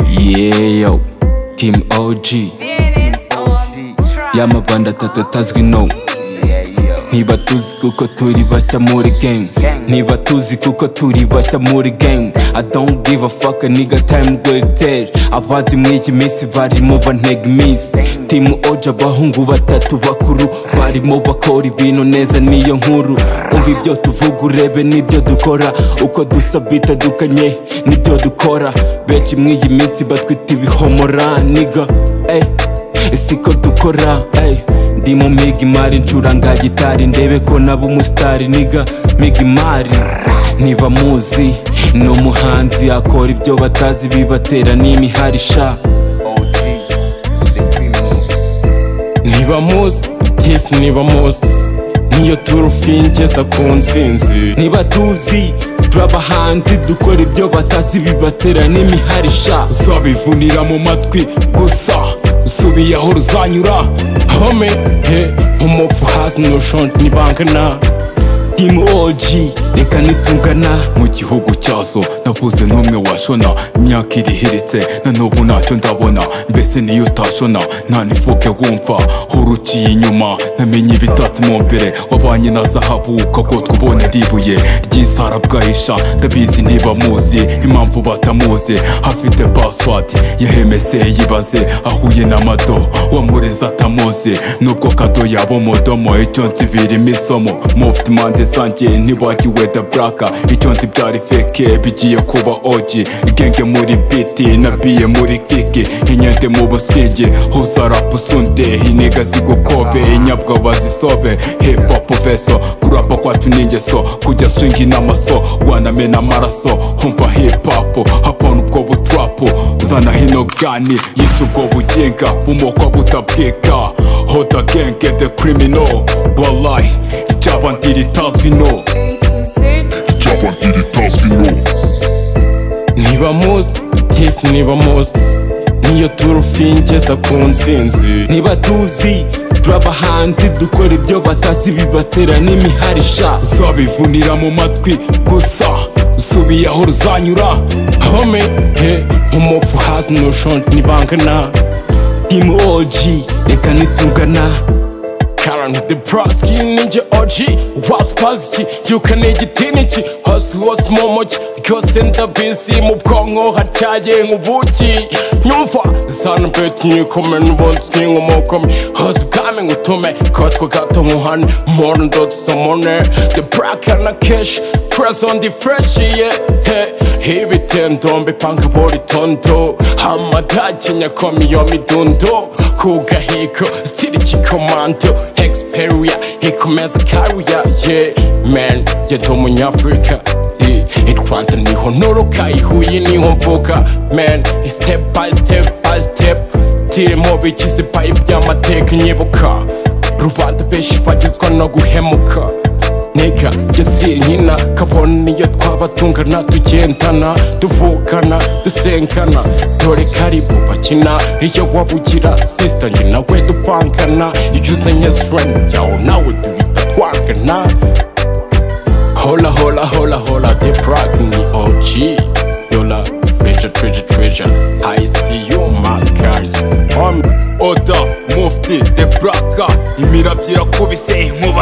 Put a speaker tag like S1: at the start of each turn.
S1: yeah yo team og y'amabanda atatu atazwi no ntiba tuzi kuko turi bashya muri game ntiba tuzi kuko turi bashya muri game i don't give a fuck a nigga time gweteri avanze mw'iki minsi barimo bantega iminsi timu oja abahungu batatu bakuru barimo bakora ibintu neza niyo nkuru umva ibyo tuvuga urebe n'ibyo dukora uko dusa bitandukanye n'ibyo dukora benshi mw'iyi minsi batwita ibihomora niga ey siko dukora ey ndi mu miga imari ncuranga gitari ndebe ko naba umusitari niga miga imari ntiba muzi ni umuhanzi akora ibyo batazi bibatera n'imihari sha
S2: niba muzi yes niba muzi niyo turu fingeza ku nsinzi
S1: niba tuzi turi abahanzi dukora ibyo batazi bibatera n'imihari sha
S2: uzabivunira mu matwi gusa usubiye aho ruzanyura home he umufu hasi nushonje nibangana
S1: timu oji reka nitungana
S3: mu gihugu cyazo navuze n'umwe washona imyaka irihiritse na n'ubu ntacyo ndabona mbese niyo utashona nta nifuke wumva uruciye inyuma namenye ibitatsi mu mbere wabanye na zahabu ukagotwa ubona ribuye ry'isara bwahisha ndabizi niba muzi impamvu batamuzi afite paswadi yahemese yibaze ahuye n'amado wamureze atamuzi nubwo kado yaba umudomo icyo nzi birimo isomo mufite impande zanjye ntibagiwe da buraka icyo nzi byari feke bigiye kuba ogi genge muri biti nabiye muri kiki inyende mu buswingi huzarapu sunde inega zigukobe inyabwa bazisobe hipopu veso kurapa kwacu ni ingeso kujya swingi n'amaso wanamena amaraso humva hipapu hapana ubwo butrapu zana hino gani yica ubwo buginga bumoko butabwika hoda genge de krimino walayi icyaba ntiritazwi no
S4: icyapa ntiritazwi no
S2: niba muzi yes niba muzi niyo turu fingeza ku nsinzi
S1: niba tuzi turi abahanzi dukora ibyo batazi bibatera n'imihari sha
S2: uzabivunira mu matwi gusa usubiye aho ruzanyura home he umufu hasi nushonje nibangana
S1: timu oji reka nitungana
S2: Karen the Broski ninjye oji waspaziki yuka ni igitiniki hasi hose mu mujyi ryose ndabizi mu bwonko hatyaye nk'ubuki nyumva zana beti nyikome n'ubundi n'inkomokome hose bwami ngutume katwe gato nkuhane more ndotsi samone the black na keshi press on the fresh yeah he ibitendombe panga bori tondo amadagi nyakomi yo midundo kugahiko stili kikomando experia hikomeza karuya yeah man yeah ndi umunyafurika yeah. i rwanda niho nturuka i huye niho mvuka man step by step by step tiri mu bikizi payi by'amateka nyibuka rubanda benshi bagezwa no guhemuka nega yasiye nyina kabone niyo twaba tungana tugendana tuvukana dusenkana dore karibu bakina iyo wabugira sisita njye nawe dupangana iyo uzanye sitirani yawe nawe duhita twangana hola hola hola hola the prag ni og yola treasure treasure treasure i see you my guys
S3: oda mufti de buraka imiravyo irakubise nkuba